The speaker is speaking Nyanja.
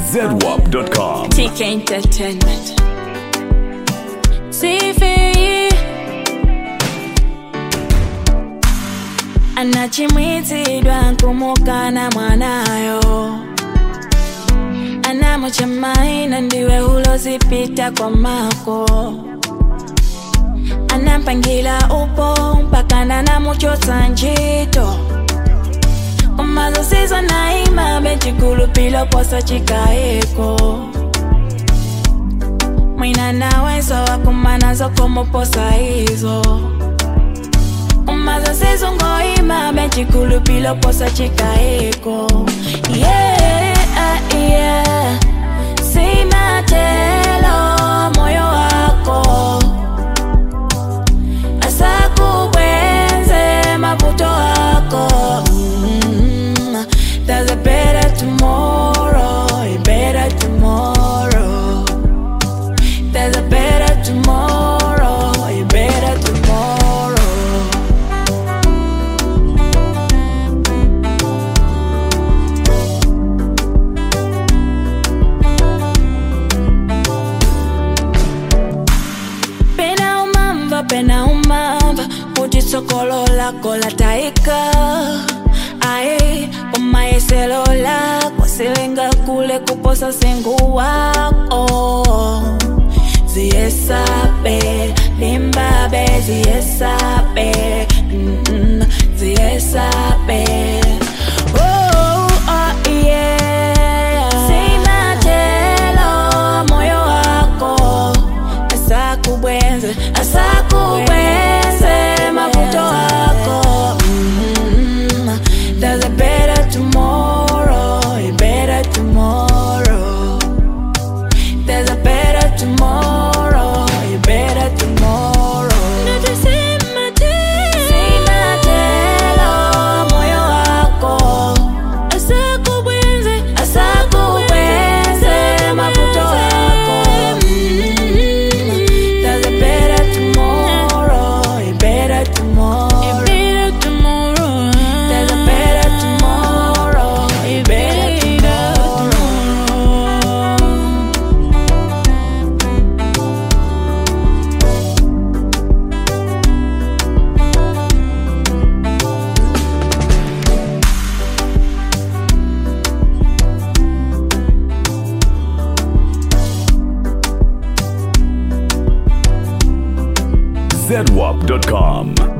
zedwap.com. TK Entertainment. Sifi anachimwitsidwa nkumukana mwanayo anamuchemaina ndiwe ulozipita kwa mako anampangila upo mpaka nanamuchotsa ntchito umazo sizo naima bechikulupilo posa chikayeko mwina naweso wakumana zokomoposa izo umazo sizo ngoima bechikulupilo posa chikayeko yeah, yeah. simatelo moyo wako asakubwenze maputo wako mm, there's a better tomorrow a better tomorrow there's a better tomorrow a better tomorrow pena umamva pena umamva kuti tsokolo lako latayika ayi umayeselo lako silinga kule kuposa sengu wako ziyesape limbabe ziyesape mm-mm, ziyesape Oh, oh, yeah. Simatelo moyo wako asakubwenze asakubwenze mavuto wako mm, there's a better tomorrow a better tomorrow there's a better tomorrow a better tomorrow Simatelo moyo wako asakubwenze asakubwenze mavuto wako Mm, there's a better tomorrow a better tomorrow there's a better tomorrow a better tomorrow zedwap.com.